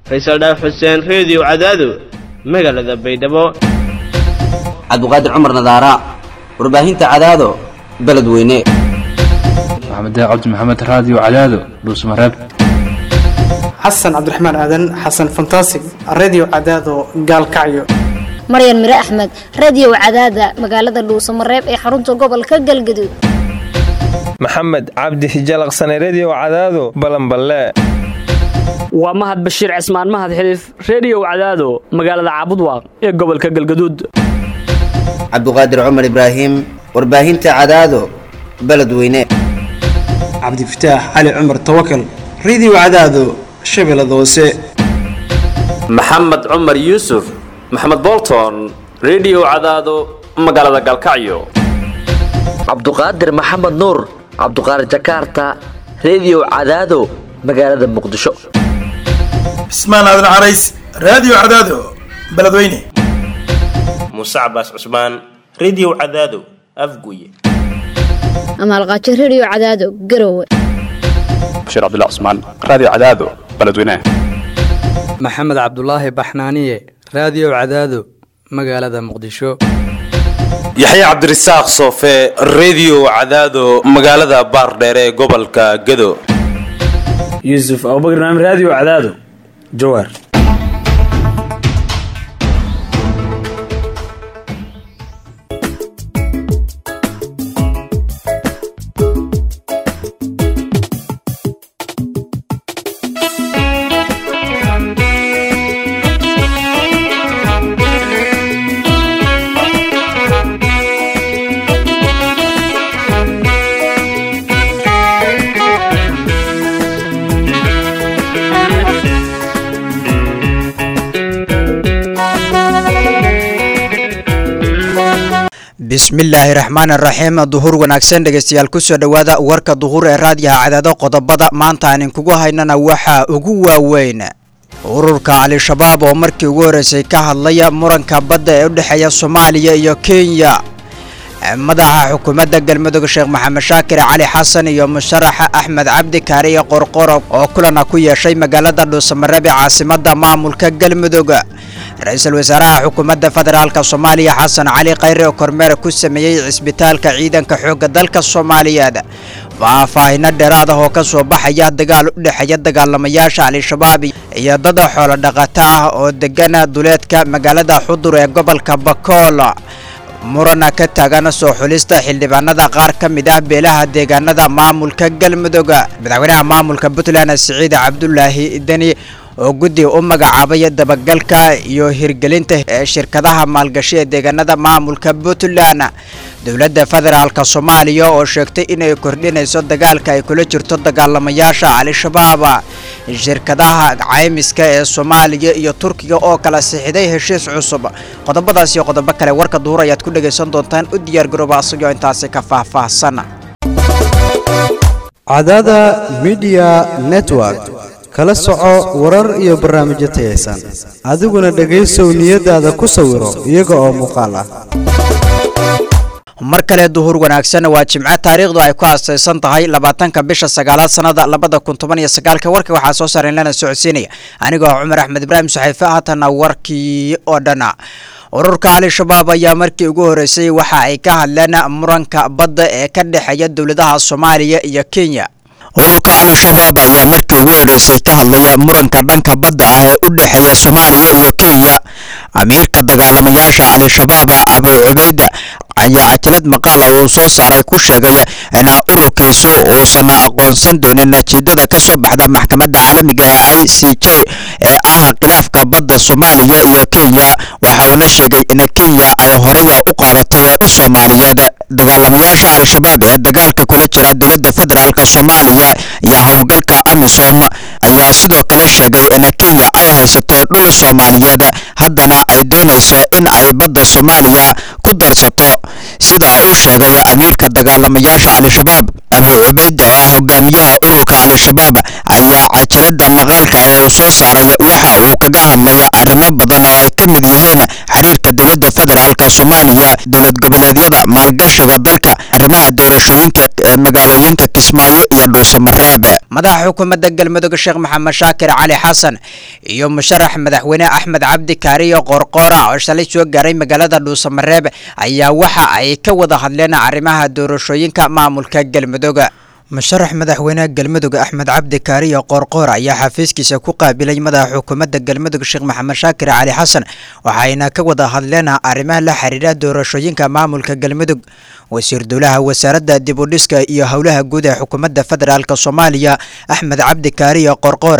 faysal dhaaf xuseen reediyo cadaado magaalada baydhabo cabduqaadir cumar nadaara warbaahinta cadaado beledweyne maxamed cabdi maxamed raadiyo cadaado dhuusmareeb xasan cabdiraxmaan aadan xasan fantasig redio cadaado gaalkacyo maryan mire axmed radio cadaada magaalada dhuusamareeb ee xarunta gobolka galgaduud maxamed cabdi hijalaqsane redio cadaado balanballe waa mahad bashiir cismaan mahad xiliif reediyow cadaado magaalada caabudwaaq ee gobolka galgaduud cabduqaadir cumar ibraahim warbaahinta cadaado beledweyne cabdifataax cali cumar tawakal redio cadaado shabeellada hoose maxamed cumar yuusuf maxamed bolton redio cadaado magaalada galkacyo cabduqaadir maxamed nuur cabduqaadir jakarta redio cadaado magaalada muqdisho cismaan aadan carays raadiyo cadaado beledweyne muuse cabaas cusmaan redio cadaado afguye amaalqaajo redio cadaado garowe bashiir cabdilla cusmaan raadiyo cadaado beledweyne maxamed cabdulaahi baxnaaniye raadiyo cadaado magaalada muqdisho yaxye cabdirasaaq soofe redio cadaado magaalada baardheere ee gobolka gado yuusuf abubakar naam raadiyo cadaado jawaar bismillaahi raxmaan raxiim duhur wanaagsan dhegeystayaal kusoo dhowaada warka duhur ee raadiyaha cadaado qodobada maanta aan inkugu haynana waxaa ugu waaweyn ururka al-shabaab oo markii ugu horreysay ka hadlaya muranka badda ee u dhexeeya soomaaliya iyo kenya madaxa xukuumadda galmudug sheekh maxamed shaakir cali xasan iyo musharaxa axmed cabdi kaariye qorqorob oo kulana ku yeeshay magaalada dhuusamareeb ee caasimada maamulka galmudug ra-iisul wasaaraha xukuumadda federaalk soomaaliya xasan cali khayre oo kormeer ku sameeyey cisbitaalka ciidanka xoogga dalka soomaaliyeed faahfaahino dheeraad ah oo ka soo baxaya dagaal u dhexeeya dagaalamayaasha al-shabaab iyo dad xoolo dhaqato ah oo degana duleedka magaalada xudur ee gobolka bakool murana ka taagan soo xulista xildhibaanada qaar ka mid ah beelaha deegaanada maamulka galmudug madaxweynaha maamulka puntland siciid cabdulaahi deni oo guddi u magacaabay dabagalka iyo hirgelinta shirkadaha maalgashi ee deegaanada maamulka puntland dowladda federaalk soomaaliya oo sheegtay inay kordhinayso dagaalka ay kula jirto dagaalamayaasha al-shabaab shirkadaha caymiska ee soomaaliya iyo turkiga oo kala sixiday heshiis cusub qodobadaas iyo qodobo kale warka duhur ayaad ku dhegaysan doontaan u diyaargarooba asagoo intaasi ka faahfaahsan cadada midiya network kala soco warar iyo barnaamijyo tayaysan adiguna dhegaysow niyadaada ku sawiro iyaga oo muuqaal ah mar kale duhur wanaagsan waa jimco taariikhdu ay ku aasaysan tahay labaatanka bisha sagaalaad sanada labada kun toban iyo sagaalka warka waxaa soo saaran lana socodsiinaya anigoo cumar axmed ibraahim saxiife haatana warkii oo dhan ururka al-shabaab ayaa markii ugu horreysay waxa ay ka hadleen muranka badda ee ka dhexeeya dowladaha soomaaliya iyo kenya ururka al-shabaab ayaa markii ugu horreysay ka hadlaya muranka dhanka badda ah ee u dhexeeya soomaaliya iyo kenya amiirka dagaalamayaasha al-shabaab abu cubeyd ayaa ajalad maqaal ah uu soo saaray ku sheegay in ururkiisu uusan aqoonsan doonin natiijada ka soo baxda maxkamadda caalamiga ee i c j ee ah khilaafka badda soomaaliya iyo kenya waxa uuna sheegay in kenya ay horaya u qaadatay u soomaaliyeed dagaalamayaasha al-shabaab ee dagaalka kula jira dowladda federaalk soomaaliya iyo howlgalka amisom ayaa sidoo kale sheegay in kenya ay haysato dhul soomaaliyeed haddana ay doonayso in ay badda soomaaliya ku darsato sida uu sheegay amiirka dagaalamayaasha al-shabaab abu cubeyd oo ah hogaamiyaha ururka al-shabaab ayaa cajalada maqaalka ee uu soo saaray waxa uu kaga hadlay arrimo badan oo ay ka mid yihiin xiriirka dowladda federaalk soomaaliya dowlad goboleedyada maalgashiga dalka arrimaha doorashooyinka ee magaalooyinka kismaayo iyo dhuusamareeb madaxa xukuumadda galmudug sheekh maxamed shaakir cali xasan iyo musharax madaxweyne axmed cabdi kaariyo qoorqoora oo shalay soo gaaray magaalada dhuusamareeb ayaa waxa ay ka wada hadleen arrimaha doorashooyinka maamulka galmudug musharax madaxweyne galmudug axmed cabdi kaariyo qoorqoor ayaa xafiiskiisa ku qaabilay madaxa xukuumadda galmudug sheekh maxamed shaakir cali xasan waxayna ka wada hadleen arrimaha la xiriira doorashooyinka maamulka galmudug wasiir dowlaha wasaaradda dib u dhiska iyo howlaha guud ee xukuumadda federaalk soomaaliya axmed cabdi kaariyo qoorqoor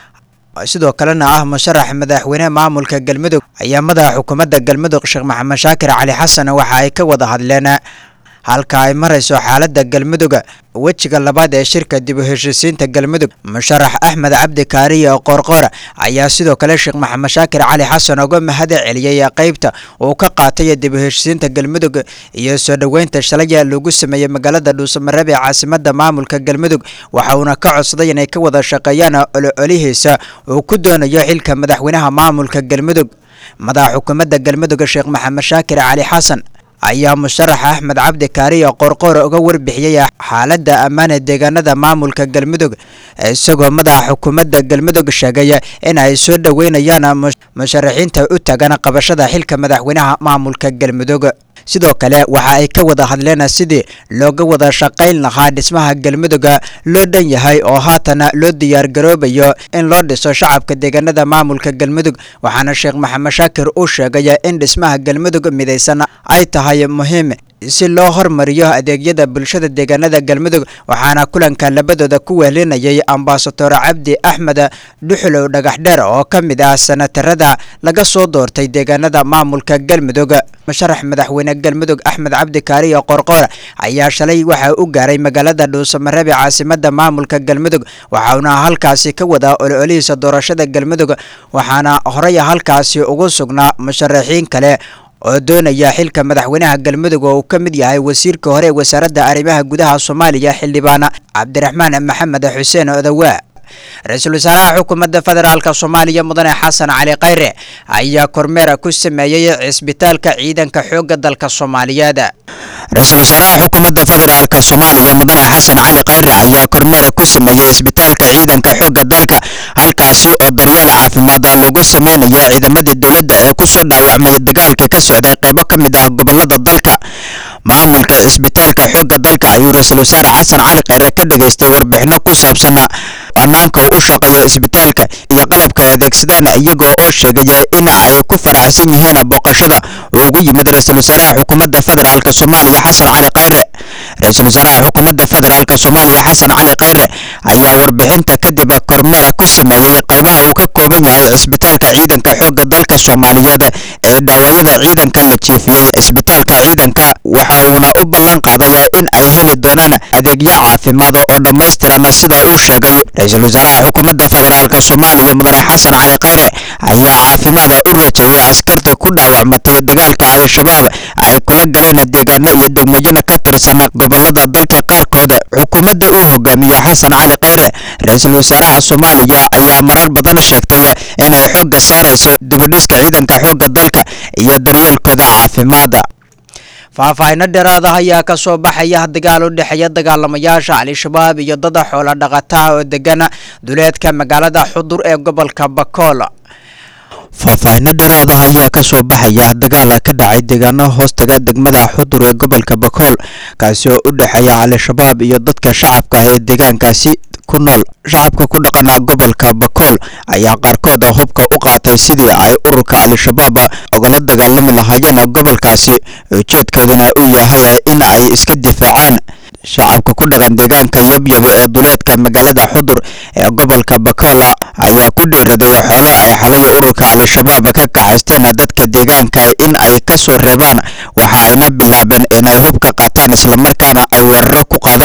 sidoo kalena ah musharax madaxweyne maamulka galmudug ayaa madaxa xukuumadda galmudug sheekh maxamed shaakir cali xasan waxa ay ka wada hadleen halka ay marayso xaaladda galmudug wejiga labaad ee shirka dib u heshiisiinta galmudug musharax axmed cabdi kaariyo qoorqoor ayaa sidoo kale sheekh maxamed shaakir cali xasan uga mahad celiyey qeybta uu ka qaatay dib u heshiisiinta galmudug iyo soo dhoweynta shalaya lagu sameeyey magaalada dhuusamareeb ee caasimada maamulka galmudug waxa uuna ka codsaday inay ka wada shaqeeyaan ololihiisa uu ku doonayo xilka madaxweynaha maamulka galmudug madaxa xukuumadda galmudug sheekh maxamed shaakir cali xasan ayaa musharax axmed cabdi kaariyo qoorqoor uga warbixiyey xaaladda ammaan ee deegaanada maamulka galmudug isagoo madaxa xukuumadda galmudug sheegay in ay soo dhoweynayaan musharaxiinta u tagan qabashada xilka madaxweynaha maamulka galmudug sidoo kale waxa ay ka wada hadleen sidii looga wada shaqayn lahaa dhismaha galmudug loo dhan yahay oo haatan loo diyaargaroobayo in loo dhiso shacabka deegaanada maamulka galmudug waxaana sheekh maxamed shaakir uu sheegay in dhismaha galmudug midaysan ay tahay muhiim si loo hormariyo adeegyada bulshada deegaanada galmudug waxaana kulanka labadooda ku wehelinayay ambasador cabdi axmed dhuxulow dhagaxdheer oo ka mid ah sanatarada laga soo doortay deegaanada maamulka galmudug musharax madaxweyne galmudug axmed cabdi kaariyo qorqoor ayaa shalay waxa u gaaray magaalada dhuusamareeb ee caasimada maamulka galmudug waxauna halkaasi ka wadaa ololihiisa doorashada galmudug waxaana horey halkaasi ugu sugnaa musharaxiin kale oo doonaya xilka madaxweynaha galmudug oo uu ka mid yahay wasiirka hore ee wasaaradda arrimaha gudaha soomaaliya xildhibaan cabdiraxmaan maxamed xuseen odawaa ra-iisul wasaaraha xukuumadda federaalk soomaaliya mudane xasan cali khayre ayaa kormeer ku sameeyey cisbitaalka ciidanka xoogga dalka soomaaliyeed ra-iisul wasaaraha xukuumadda federaalk soomaaliya mudane xasan cali khayre ayaa kormeer ku sameeyey cisbitaalka ciidanka xoogga dalka halkaasi oo daryeel caafimaad lagu sameynayo ciidamadii dowladda ee kusoo dhaawacmay dagaalka ka socday qaybo ka mid ah gobolada dalka maamulka cisbitaalka xoogga dalka ayuu ra-iisul wasaare xasan cali khayre ka dhageystay warbixino ku saabsan ammaanka u shaqeeya isbitaalka iyo qalabka adeegsadaan iyagoo oo sheegaya in ay ku faraxsan yihiin booqashada uu ugu yimid ra-iisul wasaaraha xukuumadda federaalk soomaaliya xasan cali khayre ra-iisul wasaaraha xukuumadda federaalk soomaaliya xasan cali khayre ayaa warbixinta kadib kormeer ku sameeyey qaybaha uu ka kooban yahay cisbitaalka ciidanka xoogga dalka soomaaliyeed ee dhaawacyada ciidanka la jiifiyey cisbitaalka ciidanka waxa uuna u ballan qaaday in ay heli doonaan adeegyo caafimaad oo dhammaystiran sida uu sheegay ra-iisul wasaaraha xukuumadda federaalk soomaaliya mudane xasan cali khayre ayaa caafimaada u rajeeyay askarta ku dhaawacmatay dagaalka al-shabaab ay kula galeen deegaano iyo degmooyin ka tirsan gobolada dalka qaarkood xukuumadda uu hogaamiyo xasan cali khayre ra-iisul wasaaraha soomaaliya ayaa marar badan sheegtay inay xoogga saarayso dibadhiska ciidanka xoogga dalka iyo daryeelkooda caafimaada faahfaahino dheeraada ayaa ka soo baxaya dagaal u dhexeeya dagaalamayaasha al-shabaab iyo dada xoola dhaqataa oo degan duleedka magaalada xudur ee gobolka bakool faahfaahino dheeraada ayaa ka soo baxaya dagaal ka dhacay deegaano hoostaga degmada xudur ee gobolka bakool kaasi oo u dhexeeya al-shabaab iyo dadka shacabka ee deegaankaasi ku nool shacabka ku dhaqana gobolka bakool ayaa qaarkood hubka u qaatay sidii ay ururka al-shabaab ogala dagaalami lahaayeen gobolkaasi ujeedkoodana uu yahay in ay iska difaacaan shacabka ku dhaqan deegaanka yabyabo ee duleedka magaalada xudur ee gobolka bakool ayaa ku dhiiraday xoolo ay xalay ururka al-shabaab ka kaxaysteen dadka deegaanka in ay ka soo reebaan waxa ayna bilaabeen inay hubka qaataan islamarkaana ay weeraro ku qaadaan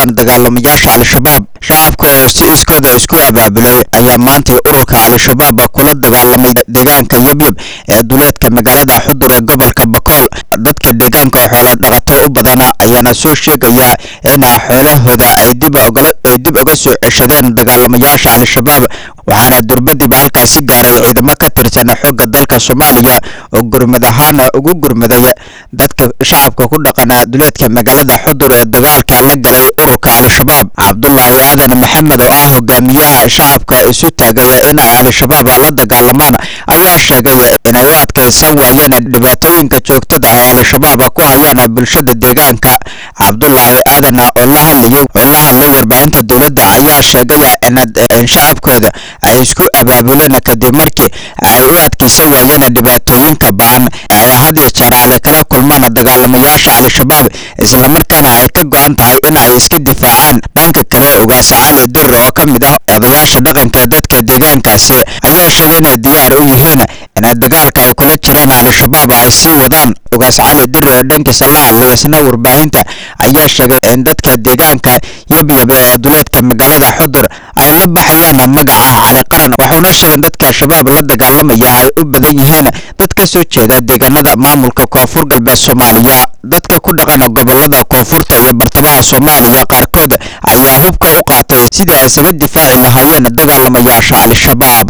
dagaalamayaasha al-shabaab shacabka oo si iskooda isku abaabulay ayaa maantay ururka al-shabaab kula dagaalamay deegaanka yabyab ee duleedka magaalada xudur ee gobolka bakool dadka deegaanka oo xoola dhaqato u badana ayaana soo sheegaya in xoolahooda ay dib ay dib uga soo ceshadeen dagaalamayaasha al-shabaab waxaana durbadiba halkaasi gaaray ciidamo ka tirsan xooga dalka soomaaliya oo gurmad ahaana ugu gurmaday dadka shacabka ku dhaqana duleedka magaalada xudur ee dagaalka la galay ururka al-shabaab cabdulaahi aadan maxamed oo ah hogaamiyaha shacabka isu taagaya inay al-shabaab la dagaalamaan ayaa sheegay inay u adkaysan waayeen dhibaatooyinka joogtada ah ee al-shabaab ku hayaan bulshada deegaanka cabdulaahi aadan oo la hadlayay oo la hadlay warbaahinta dowladda ayaa sheegay in shacabkooda ay isku abaabuleen kadib markii ay u adkaysan waayeen dhibaatooyinka ba-an ay had iyo jeer ay kala kulmaan dagaalamayaasha al-shabaab islamarkaana ay ka go-an tahay in ay iska difaacaan dhanka kale ugaas cali dur oo ka mid ah odayaasha dhaqanka dadka deegaankaasi ayaa sheegay inay diyaar u yihiin in dagaalka ay kula jiraan al-shabaab ay sii wadaan ugaas cali dur oo dhankiisa la hadlay isna warbaahinta ayaa sheegay in dadka deegaanka yabyab ee duleedka magaalada xudur ay la baxayaan magaca cali qaran wuxuuna sheegay dadka shabaab la dagaalamaya ay u badan yihiin dad ka soo jeeda deegaanada maamulka koonfur galbeed soomaaliya dadka ku dhaqan gobolada koonfurta iyo bartamaha soomaaliya qaarkood ayaa hubka u qaatay sidii ay isaga difaaci lahaayeen dagaalamayaasha al-shabaab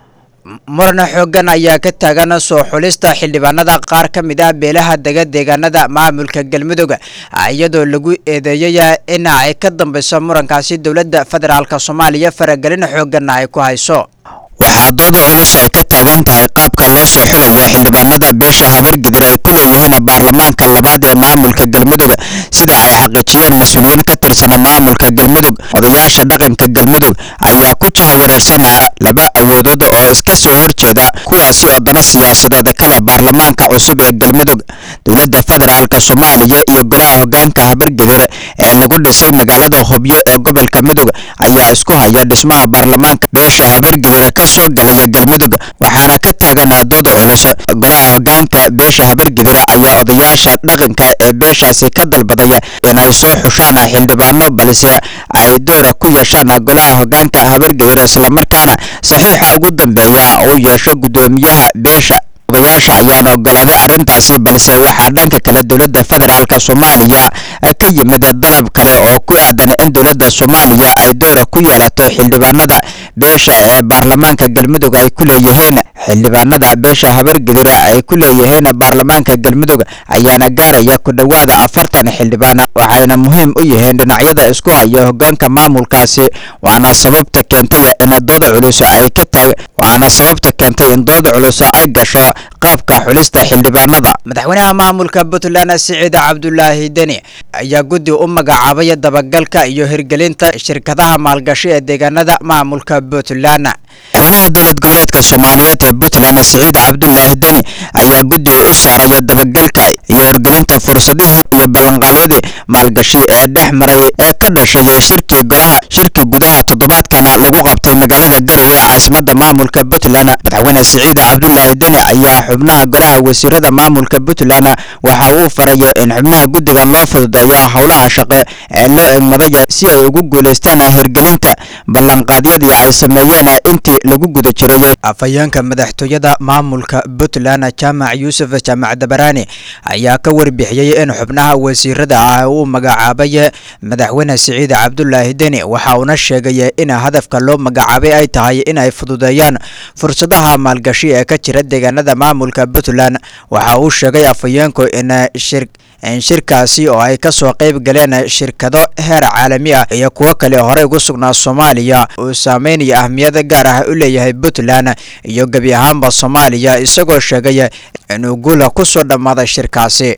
murana xoogan ayaa ka taagan soo xulista xildhibaanada qaar ka mid ah beelaha dega deegaanada maamulka galmudug iyadoo lagu eedeeyay in ay ka dambeyso murankaasi dowladda federaalk soomaaliya faragelin xooganna ay ku hayso waxaa dooda culus ay ka taagan tahay qaabka loo soo xulayo xildhibaanada beesha habargidir ay ku leeyihiin baarlamaanka labaad ee maamulka galmudug sida ay xaqiijiyeen mas-uuliyiin ka tirsan maamulka galmudug odayaasha dhaqanka galmudug ayaa ku jahawareersan laba awoodood oo iska soo horjeeda kuwaasi oo dana siyaasadeed kale baarlamaanka cusub ee galmudug dowladda federaalk soomaaliya iyo golaha hogaanka habargidir ee lagu dhisay magaalada hobyo ee gobolka mudug ayaa isku haya dhismaha baarlamaanka beesha habargidir ka soo galaya galmudug waxaana ka taagan dooda culus golaha hogaanka beesha habargidir ayaa odayaasha dhaqanka ee beeshaasi ka dalbaday inay soo xushaan xildhibaano balse ay doora ku yeeshaan golaha hogaanka habargidir islamarkaana saxiixa ugu dambeeya uu yeesho guddoomiyaha beesha odayaasha ayaana ogolaaday arrintaasi balse waxaa dhanka kale dowladda federaalk soomaaliya ka yimid dalab kale oo ku aadan in dowladda soomaaliya ay doora ku yeelato xildhibaanada beesha ee baarlamaanka galmudug ay ku leeyihiin xildhibaanada beesha habargidir ay ku leeyihiin baarlamaanka galmudug ayaana gaaraya ku dhowaada afartan xildhibaan waxayna muhiim u yihiin dhinacyada isku haya hogaanka maamulkaasi waana sababta keentay in dooda culus ay ka taag waana sababta keentay in dooda culus ay gasho qaabka xulista xildhibaanada madaxweynaha maamulka puntland siciid cabdulaahi deni ayaa guddi u magacaabay dabagalka iyo hirgelinta shirkadaha maalgashi ee deegaanada maamulka puntland madaxweynaha dowlad goboleedka soomaaliyeed ee puntland siciid cabdulaahi deni ayaa guddi u saaraya dabagalka iyo hirgelinta fursadihii iyo ballanqaadyadii maalgashi ee dhex maray ee ka dhashay shirkii golaha shirki gudaha toddobaadkana lagu qabtay magaalada garowe ee caasimadda maamulka puntland madaxweyne siciid cabdulaahi deni ayaa xubnaha golaha wasiirada maamulka puntland waxa uu faraya in xubnaha guddiga loo fududeeyo howlaha shaqe ee loo egmadaya si ay ugu guulaystaan hirgelinta ballanqaadyadii ay sameeyeen intii lagu guda jiray afhayeenka madaxtooyada maamulka puntland jaamac yuusuf jaamac dabaraani ayaa ka warbixiyey in xubnaha wasiirada ah uu magacaabay madaxweyne siciid cabdulaahi deni waxa uuna sheegay in hadafka loo magacaabay ay tahay in ay fududeeyaan fursadaha maalgashi ee ka jira deegaanada maamulka puntland waxa uu sheegay afhayeenku in shir in shirkaasi oo ay ka soo qayb galeen shirkado heer caalami ah iyo kuwo kale horey ugu sugnaa soomaaliya uu saameynaya ahmiyada gaar ah u leeyahay puntland iyo gebi ahaanba soomaaliya isagoo sheegay inuu guula ku soo dhammaaday shirkaasi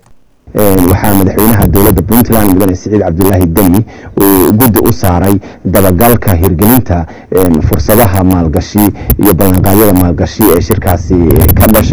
waxaa madaxweynaha dowladda puntland mudane siciid cabdulaahi deni uu guddi u saaray dabagalka hirgelinta fursadaha maalgashi iyo ballanqaadyada maalgashi ee shirkaasi ka dhashay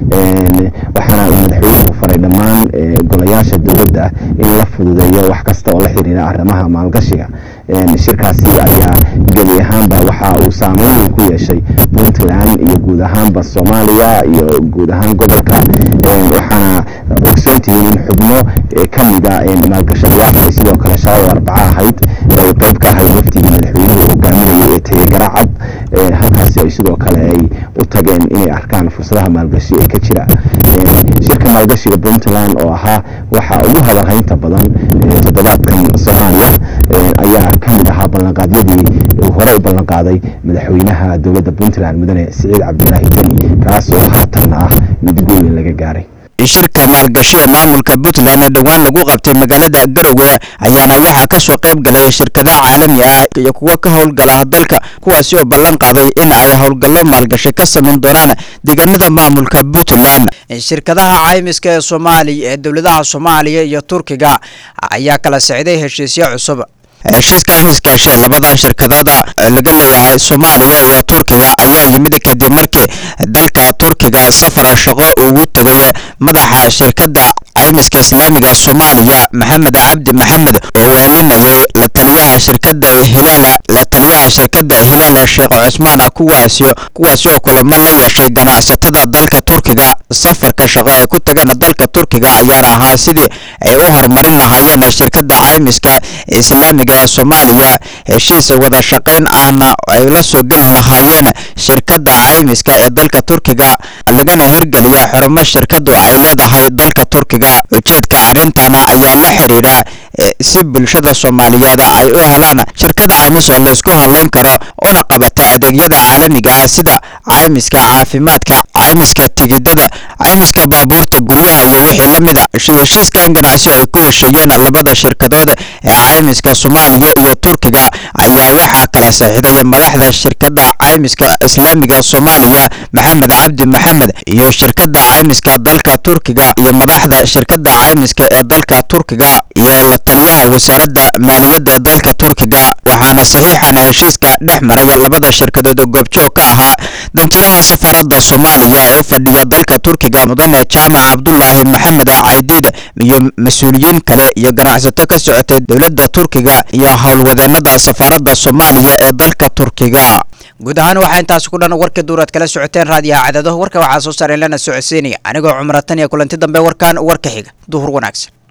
waxaana uu madaxweynuhu faray dhammaan golayaasha dowladda in la fududeeyo wax kasta oo la xiriira arrimaha maalgashiga shirkaasi ayaa gebi ahaanba waxa uu saameyn weyn ku yeeshay puntland iyo guud ahaanba soomaaliya iyo guud ahaan gobolka waxaana ogsoontihiin in xubno ka mida maalgashadayaasha sidoo kale shalay arbaca ahayd ay qayb ka ahayd waftigii madaxweynuhu hogaaminayay ee tayagara cad halkaasi ay sidoo kale ay u tageen inay arkaan fursadaha maalgashi ee ka jira shirka maalgashiga puntland oo ahaa waxa ugu hadalhaynta badan toddobaadkan soomaaliya ayaa ka mid ahaa ballanqaadyadii uu hore u ballanqaaday madaxweynaha dowladda puntland mudane siciid cabdilaahi deni kaas oo haatanna ah mid guul laga gaaray shirka maalgashi ee maamulka puntland ee dhowaan lagu qabtay magaalada garowe ayaana waxaa kasoo qayb galay shirkadaha caalami ah iyo kuwo ka howlgala dalka kuwaasi oo ballan qaaday in ay howlgallo maalgashi ka samayn doonaan deegaanada maamulka puntland shirkadaha caymiska ee soomaaliya ee dowladaha soomaaliya iyo turkiga ayaa kala socday heshiisyo cusub heshiiska caymiskaashe labada shirkadooda laga leeyahay soomaaliya iyo turkiga ayaa yimid kadib markii dalka turkiga safar shaqo ugu tegay madaxa shirkadda caymiska islaamiga soomaaliya maxamed cabdi maxamed oo weelinayay la taliyaha shirkadda hilaala la taliyaha shirkadda hilaala sheekh cusmaan kuwaasi kuwaasi oo kulamo la yeeshay ganacsatada dalka turkiga safarka shaqo ay ku tageen dalka turkiga ayaana ahaa sidii ay u horumarin lahaayeen shirkadda caymiska islaamiga ee soomaaliya heshiis wada shaqayn ahna ay la soo geli lahaayeen shirkadda caymiska ee dalka turkiga lagana hirgeliya xurumo shirkadu ay leedahay dalka turkiga ujeedka arrintana ayaa la xiriira si bulshada soomaaliyeed ay u helaan shirkada caymis oo laysku hadlayn karo una qabata adeegyada caalamiga ah sida caymiska caafimaadka caymiska tigidada caymiska baabuurta guryaha iyo wixii la mida heshiiskan ganacsi ay ku hesheeyeen labada shirkadood ee caymiska soomaaliya iyo turkiga ayaa waxaa kala saxiixday madaxda shirkadda caymiska islaamiga soomaaliya maxamed cabdi maxamed iyo shirkadda caymiska dalka turkiga iyo madaxda shirkadda caymiska ee dalka turkiga iyo la taliyaha wasaaradda maaliyadda dalka turkiga waxaana saxiixan heshiiska dhex maray labada shirkadood oo goobjoog ka ahaa danjiraha safaaradda soomaaliya ee u fadhiya dalka turkiga mudane jaamac cabdulaahi maxamed caydiid iyo mas-uuliyiin kale iyo ganacsato ka socotay dowladda turkiga iyo howlwadeenada safaaradda soomaaliya ee dalka turkiga guud ahaan waxaa intaasi ku dhan warka duuraad kala socoteen raadiyaha cadado warka waxaa soo saareen lana socodsiinaya anigoo cumratan iyo kulanti dambe warkan warka xiga duhur wanaagsan